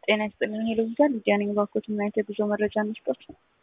ጤና ይስጥልኝ ሄሎ ይዛል ልጅ ነኝ ባኮት ምን አይነት የጉዞ መረጃ እንስጦት?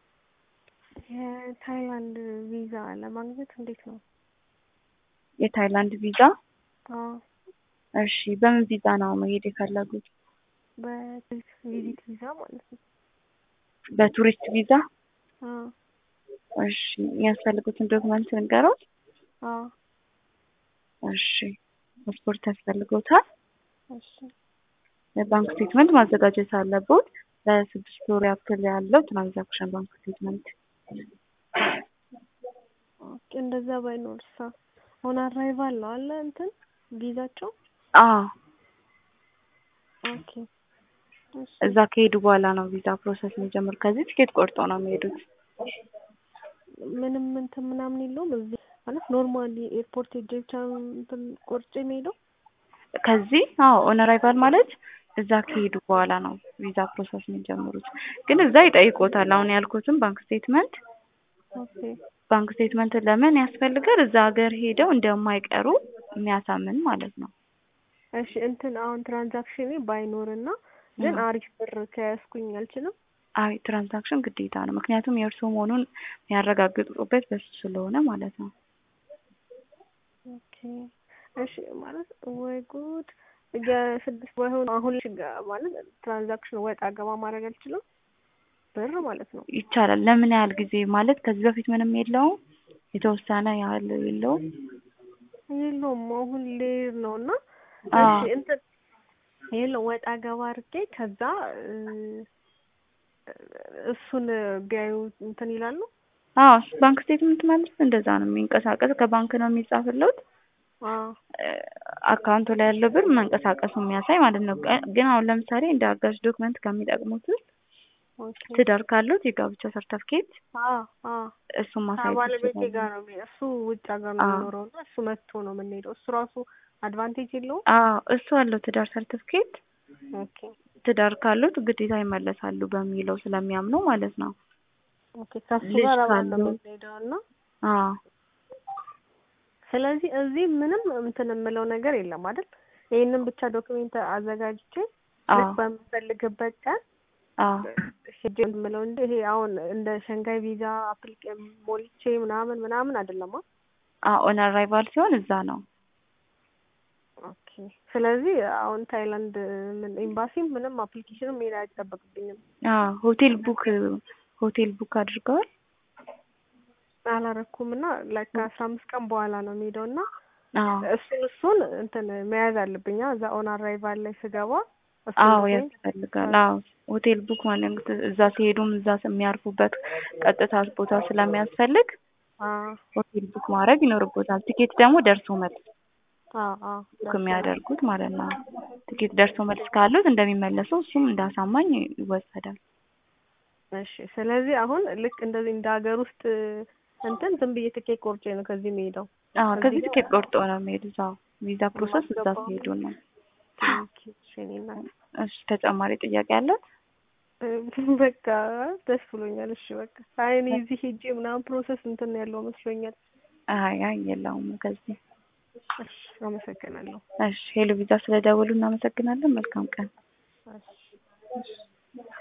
የታይላንድ ቪዛ ለማግኘት እንዴት ነው? የታይላንድ ቪዛ? አዎ እሺ በምን ቪዛ ነው መሄድ የፈለጉት? በቱሪስት ቪዚት ቪዛ ማለት ነው። በቱሪስት ቪዛ? አዎ እሺ የሚያስፈልጉትን ዶክመንት ንገሩት። አዎ እሺ ፓስፖርት ያስፈልጎታል። እሺ የባንክ ስቴትመንት ማዘጋጀት አለቦት። ለስድስት ወር ያክል ያለው ትራንዛክሽን ባንክ ስቴትመንት። ኦኬ እንደዛ ባይኖርሳ ኦን አራይቫል ነው አለ እንትን ቪዛቸው? አዎ ኦኬ እሺ እዛ ከሄዱ በኋላ ነው ቪዛ ፕሮሰስ የሚጀምር። ከዚህ ትኬት ቆርጦ ነው የሚሄዱት። ምንም እንትን ምናምን የለውም እዚህ ማለት ኖርማሊ ኤርፖርት ሄጄ ብቻ እንትን ቆርጬ የሚሄደው ከዚህ አዎ ኦን አራይቫል ማለት እዛ ከሄዱ በኋላ ነው ቪዛ ፕሮሰስ የሚጀምሩት። ግን እዛ ይጠይቆታል። አሁን ያልኩትም ባንክ ስቴትመንት ኦኬ ባንክ ስቴትመንት ለምን ያስፈልጋል? እዛ ሀገር ሄደው እንደማይቀሩ የሚያሳምን ማለት ነው። እሺ እንትን አሁን ትራንዛክሽኔ ባይኖርና ግን አሪፍ ብር ከያዝኩኝ አልችልም? አይ ትራንዛክሽን ግዴታ ነው። ምክንያቱም የእርሶ መሆኑን የሚያረጋግጡበት በሱ ስለሆነ ማለት ነው። ኦኬ እሺ ማለት ወይ ጉድ የስድስት ባይሆን አሁን ጋ- ማለት ትራንዛክሽን ወጣ ገባ ማድረግ አልችልም ብር ማለት ነው። ይቻላል። ለምን ያህል ጊዜ ማለት ከዚህ በፊት ምንም የለውም? የተወሰነ ያህል የለውም? የለውም አሁን ልሄድ ነው እና አዎ። እሺ እንትን የለውም ወጣ ገባ አድርጌ ከዛ እ፣ እሱን ቢያዩ እንትን ይላሉ። አዎ ባንክ ስቴትመንት ማለት እንደዛ ነው የሚንቀሳቀስ ከባንክ ነው የሚጻፍለት አዎ አካውንቱ ላይ ያለው ብር መንቀሳቀሱ የሚያሳይ ማለት ነው። ግ- ግን አሁን ለምሳሌ እንደ አጋዥ ዶክመንት ከሚጠቅሙት ውስጥ ኦኬ ትዳር ካሉት የጋብቻ ሰርተፍኬት አዎ አዎ እሱን ማሳየት ከባለቤቴ ይችላሉ። ጋር ነው የሚሄድ። እሱ ውጭ ሀገር ነው አዎ። የሚኖረው እና እሱ መጥቶ ነው የምንሄደው። እሱ ራሱ አድቫንቴጅ የለውም። አዎ እሱ አለው ትዳር ሰርተፍኬት ኦኬ ትዳር ካሉት ግዴታ ይመለሳሉ በሚለው ስለሚያምኑ ማለት ነው። ኦኬ ከሱ ልጅ ጋር አብረን ነው ካለው- የምንሄደው እና አዎ ስለዚህ እዚህ ምንም እንትን የምለው ነገር የለም አይደል? ይህንን ብቻ ዶክሜንት አዘጋጅቼ አዎ ልክ በምፈልግበት ቀን አዎ ሄጄ የምለው እንጂ ይሄ አሁን እንደ ሸንጋይ ቪዛ አፕሊኬ ሞልቼ ምናምን ምናምን አይደለም። አ? አዎ ኦን አራይቫል ሲሆን እዛ ነው። ኦኬ ስለዚህ አሁን ታይላንድ ምን ኤምባሲም ምንም አፕሊኬሽንም መሄድ አይጠበቅብኝም። አዎ ሆቴል ቡክ ሆቴል ቡክ አድርገዋል። አላረኩም እና ላይክ ከአስራ አምስት ቀን በኋላ ነው የሚሄደው እና አዎ እሱን እሱን እንትን መያዝ አለብኝ አ? እዛ ኦን አራይቫል ላይ ስገባ እሱን አዎ ዶክሜንት ያስፈልጋል። አዎ ሆቴል ቡክ ማለት እዛ ሲሄዱም እዛ የሚያርፉበት ቀጥታ ቦታ ስለሚያስፈልግ አ ሆቴል ቡክ ማድረግ ይኖርቦታል። ቲኬት ደግሞ ደርሶ መልስ አ አ ቡክ የሚያደርጉት ማለት ነው። ቲኬት ደርሶ መልስ ካሉት እንደሚመለሱ እሱም እንዳሳማኝ ይወሰዳል። እሺ ስለዚህ አሁን ልክ እንደዚህ እንደ ሀገር ውስጥ እንትን ዝም ብዬ ትኬት ቆርጬ ነው ከዚህ የሚሄደው። አዎ እዚህ ከዚህ ጋር- ቲኬት ቆርጦ ነው የሚሄዱት። አዎ ቪዛ ፕሮሰስ እዛ የማስገባው ሲሄዱ ነው። ኦኬ፣ እሺ እኔ እናት እሺ ተጨማሪ ጥያቄ አለ? በቃ ደስ ብሎኛል። እሺ በቃ አይ እኔ እዚህ ሄጄ ምናምን ፕሮሰስ እንትን ያለው መስሎኛል። አይ አይ የለውም ከዚህ። እሺ አመሰግናለሁ። እሺ ሄሎ ቪዛ ስለደወሉ እናመሰግናለን። መልካም ቀን። እሺ